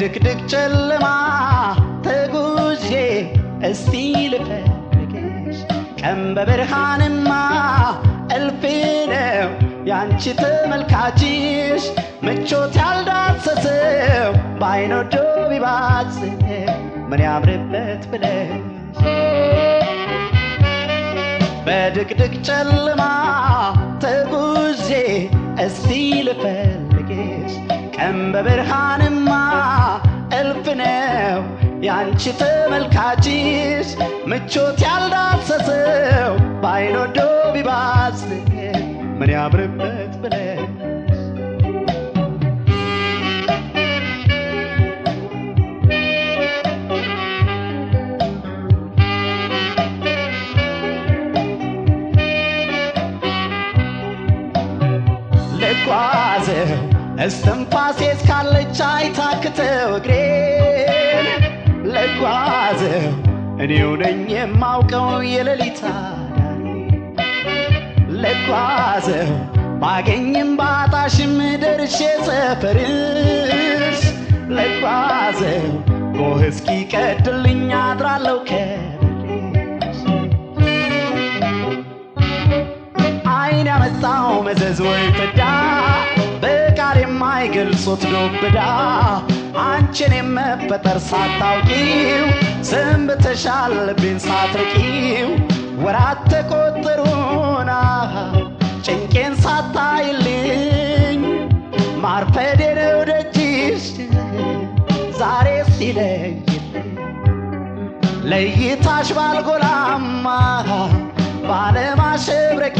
በድቅድቅ ጨለማ ተጉዤ እስቲ ልፈልግሽ ቀን በብርሃንማ እልፍ ነው ያንቺ ተመልካችሽ ምቾት ያልዳሰሰው በአይኖ ዶ ቢባዝ ምን ያምርበት ብለሽ በድቅድቅ ጨለማ ተጉዤ እስቲ ልፈልግሽ ቀን በብርሃንማ እልፍ ነው ያንቺ ተመልካችሽ ምቾት ያልዳሰሰው በአይኖ ዶ ቢባዝ ምን ያምርበት ብለሽ ልጓዘው እስትንፋሴ እስካለች አይታክተው እግሬን ልጓዘው እኔው ነኝ የማውቀው የሌሊት አዳሪ ልጓዘው ባገኝም ባጣሽም ደርሼ ሰፈርሽ ልጓዘው ጎህ እስኪቀድልኝ አድራለሁ ከበርሽ አይን ያመጣው መዘዝ ወይ ፍዳ በቃል የማይገልጹት ዱብዳ አንቺን የመፈጠር ሳታውቂው ሰንብተሻል ልቤን ሳትርቂው ወራት ተቆጠሩና ጭንቄን ሳታይልኝ ማርፈዴ ነው ደጅሽ ዛሬ ሲለይልኝ ለይታሽ ባልጎላማ ባለማሸብረቄ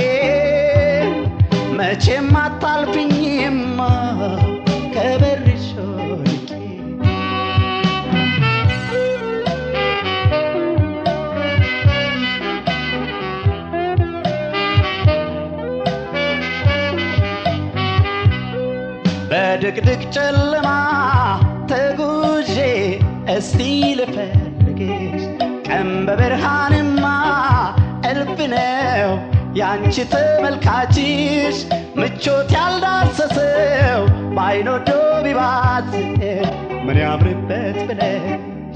መቼም አታልፍኝማ ከበርሽ ወድቄ በድቅድቅ ጨለማ ተጉዤ እስቲ ልፈልግሽ ቀን በብርሃንማ እልፍ ነው ያንቺ ተመልካችሽ ምቾት ያልዳሰሰው በአይኖ ዶ ቢባት ምን ያምርበት ብለሽ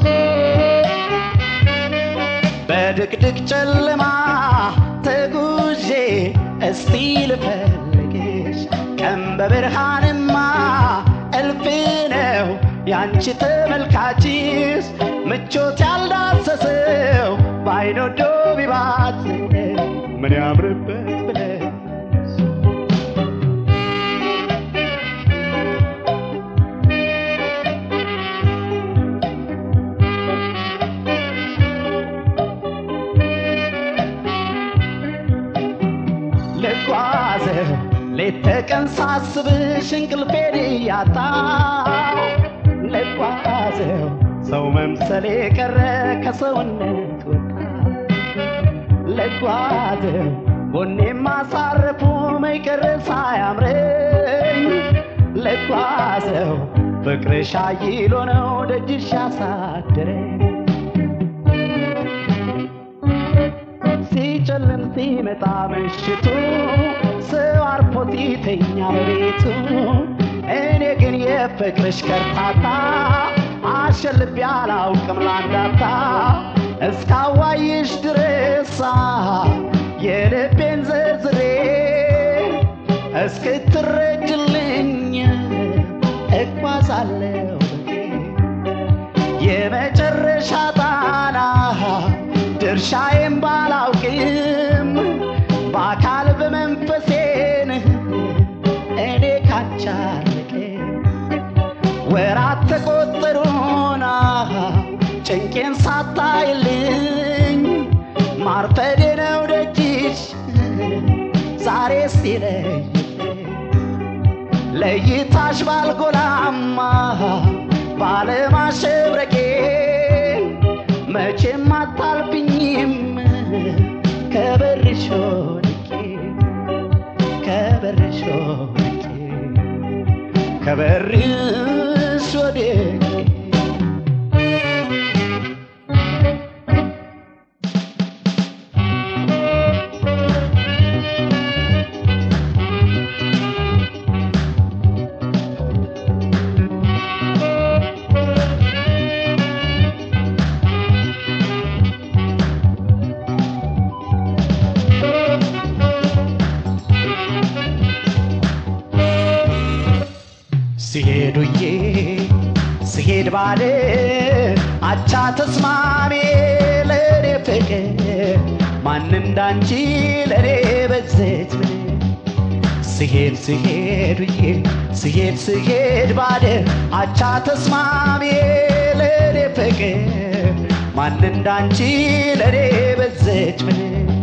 በድቅድቅ ጨለማ ተጉዤ እስቲ ልፈልግሽ ቀን በብርሃንማ እልፍ ነው ያንቺ ተመልካችሽ ምቾት ያልዳሰሰው በአይኖ ዶ ቢባት ምን ያምርበት ብለሽ ልጓዘው ሌት ተቀን ሳስብሽ እንቅልፌን እያጣው ልጓዘው ሰው መምሰሌ ቀረ ከሰውነት ወጣ ልጓዘው ጎኔ ማሳረፉ መይቀር ሳያምረኝ ልጓዘው ፍቅርሽ አይሎ ነው ደጅሽ ያሳደረኝ ሲጨልም ሲመጣ ምሽቱ ሰው አርፎ ሲተኛ በቤቱ እኔ ግን የፍቅርሽ ከርታታ አሸልቤ አላውቅም ላንዳታ እስካዋይሽ ድረሳ የልቤን ዘርዝሬ እስክትረጅልኝ እጓዛለሁ የመጨረሻ ጣና ድርሻዬን ባላውቅም በአካል በመንፈሴን እኔ ካቻልቅ ወራት ተቆጠሩና ጭንቄን ሳታይልኝ ማርፈዴ ነው ደጅሽ ዛሬ ሲለይ ለይታሽ ባልጎላማ ባለማሸብረቄ መቼም አታልፍኝም ከበርሽ ወድቄ ከበርሽ ወድቄ ከበርሽ ወድቄ ባደ አቻ ተስማሜ ለእኔ ፍቅር ማን እንዳንቺ ለእኔ በዘች ምን ስሄድ ስሄድ ብዬ ስሄድ ስሄድ ባደ አቻ ተስማሜ ለእኔ ፍቅር ማን እንዳንቺ ለእኔ በዘች ምን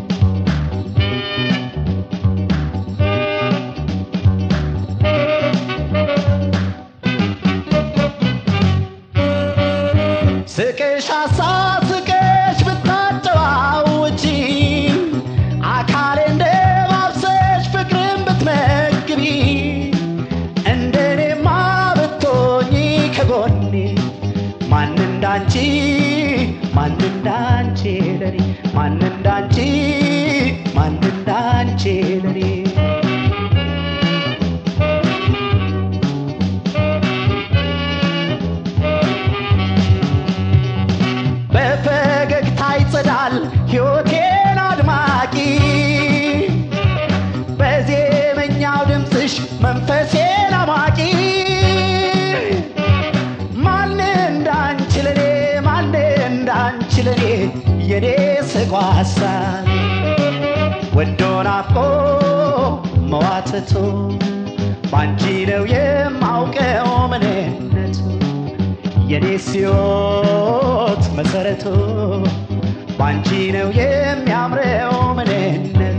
ስቅሽ አሳስቀሽ ብታጨዋውጪ አካሌ እንደ ማብሰሽ ፍቅርን ብትመግቢ እንደኔማ ብትሆኚ ከጎኔ ማን እንዳንቺ ማን እንዳንቺ ለኔ ማን እንዳንቺ ማን እንዳንቺ ለኔ በፈገግታ ይጸዳል ሕይወቴን አድማቂ በዜመኛው ድምፅሽ መንፈሴን አማቂ ማን እንዳንቺ ለኔ ማን እንዳንቺ ለኔ የኔ ስጓሳ ወዶ ናፍቆ መዋተቱ ባንቺ ነው የማውቀው ምንነቱ የኔ ሕይወት መሰረቱ ባንቺ ነው የሚያምረው ምንነቱ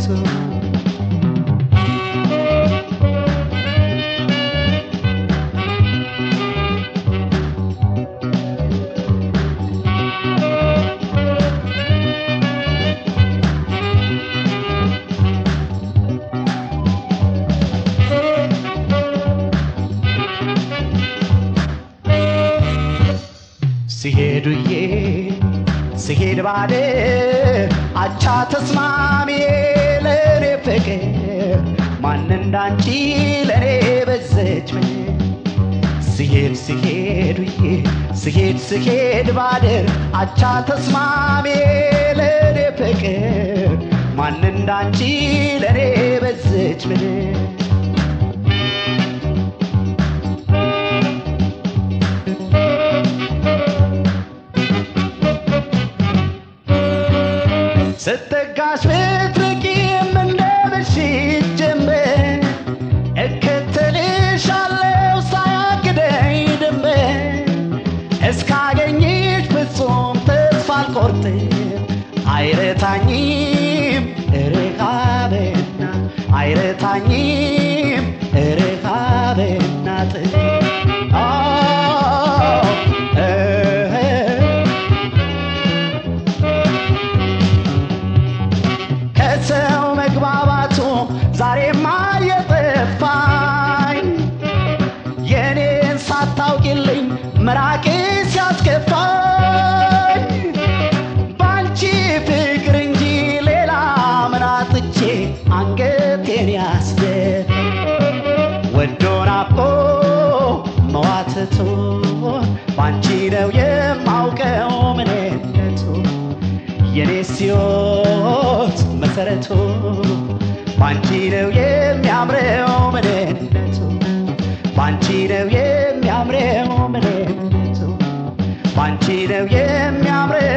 ሲሄዱዬ ሲሄድ ባደ አቻ ተስማሚ ለእኔ ፍቅር ማን እንዳንቺ ለእኔ በዘች ምን ሲሄድ ሲሄዱዬ ሲሄድ ሲሄድ ባድር አቻ ተስማሚ ለእኔ ፍቅር ማን እንዳንቺ ለእኔ በዘች ምን ስትጋሽ ብትርቂም እንደ ምሽት ጀንበር እከተልሻለሁ ሳያግደኝ ድንበር እስካገኝሽ ፍጹም ተስፋ አልቆርጥም አይረታኝም ርሃብና አይረታኝም ርሃብና ጥም ከሰው መግባባቱ ዛሬማ የጠፋኝ የኔን ሳታውቂልኝ መራቅ ሲያስከፋኝ ባንቺ ፍቅር እንጂ ሌላ ምን አጥቼ አንገቴን ያስደፍ ወዶ ናፍቆ መዋተቱ ባንቺ ነው የማውቀው ምንነቱ የኔ ሕይወት መሰረቱ ባንቺ ነው የሚያምረው ምንነቱ ባንቺ ነው የሚያምረው ምንነቱ ባንቺ ነው የሚያምረው